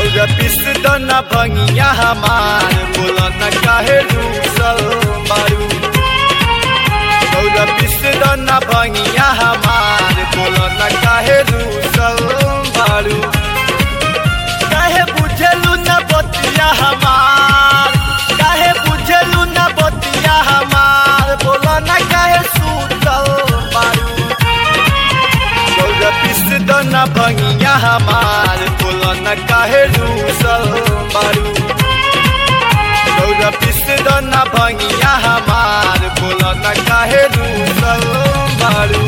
गौरा पिस दना भंगिया हमार बोला न काहे रूसल बारू गौरा पिस दना भंगिया हमार बोला न काहे रूसल बारू काहे बुझलू न बतिया हमार काहे बुझलू न बतिया हमार बोला न काहे सूतल बारू गौरा पिस दना भंगिया हमार बोला न काहे रूसल बारू गौरा पिस दना भंगिया हमार बोला न काहे रूसल बारू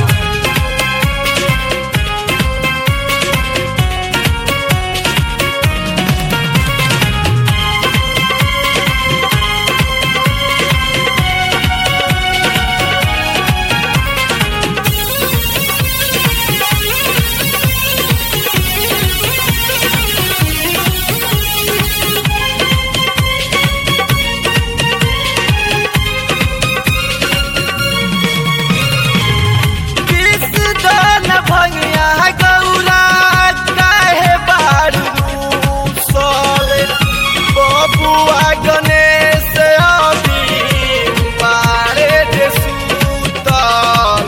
पिस दना भंगिया गौरा काहे बारू रूसल बबुआ गणेश अभी मारे दे सूतल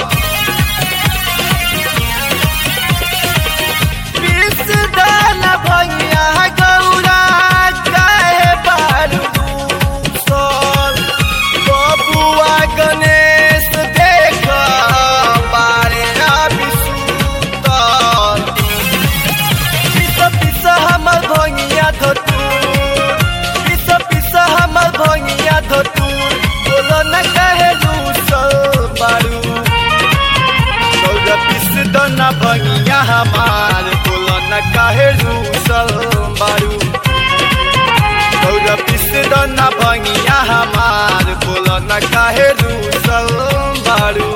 पिस दना भंगिया गौरा काहे बारू रूसल बबुआ गणेश देख बारे अभी सूतल पिस पिस हमर भंगिया धतूर पिस पिस हमर भंगिया धतूर बोलो न कहे रूसल बारू गौरा पिस दना भंगिया हमार बोलो न काहे रूसल बारू गौरा पिस दना भंगिया हमार बोलो न काहे रूसल बारू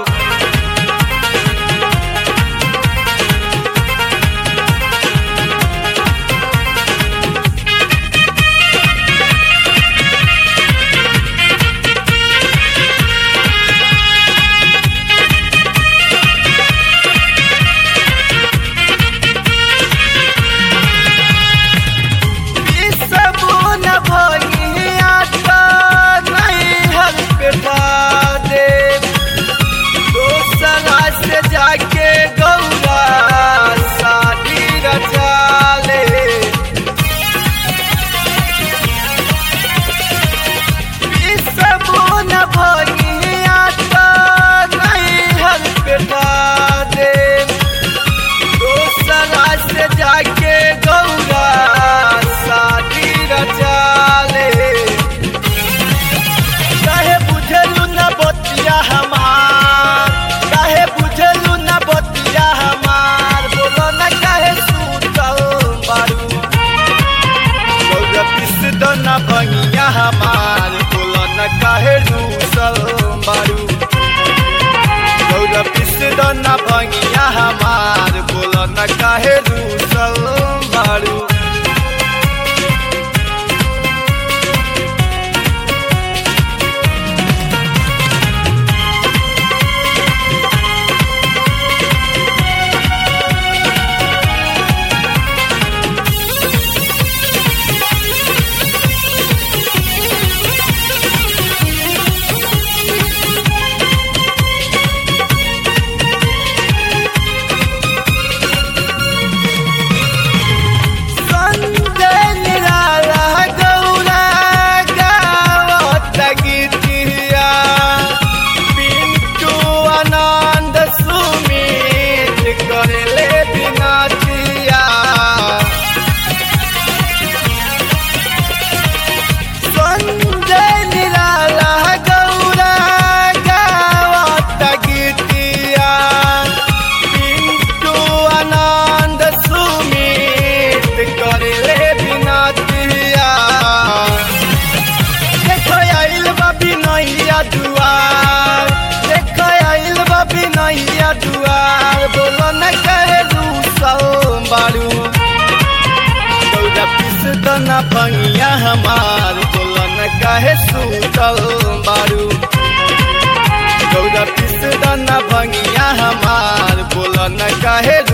सबून भंगिया तो नहीं हर पेटा दे दोसरा से जाके गौरा शादी रचा ले सबून भंगिया तो नहीं हर पेटा दे दोसरा से जाके गौरा शादी रचा ले काहे बुझलू न बतिया हमार काहे बुझलू न बतिया हमार बोलो न काहे सूतल बारू गौरा पिस दना भंगिया हमार बोलो न काहे रूसल बारू गौरा पिस दना भंगिया हमार बोलो न काहे रूसल बारू संजय निराला गौरा गावत गीतिया पिंटू आनंद सुमित करले बिनाचिया संजय निराला गौरा गावत गीतिया पिंटू आनंद सुमित करले बिनतिया देख आइल बाबी नैया दुआर देख आइल बाबी नैया दुआर बोलो न कहे रूसल बारू गौरा पिस दना भंगिया हमार बोलो न कहे सूतल बारू गौरा पिस दना भंगिया हमार बोलो न कहे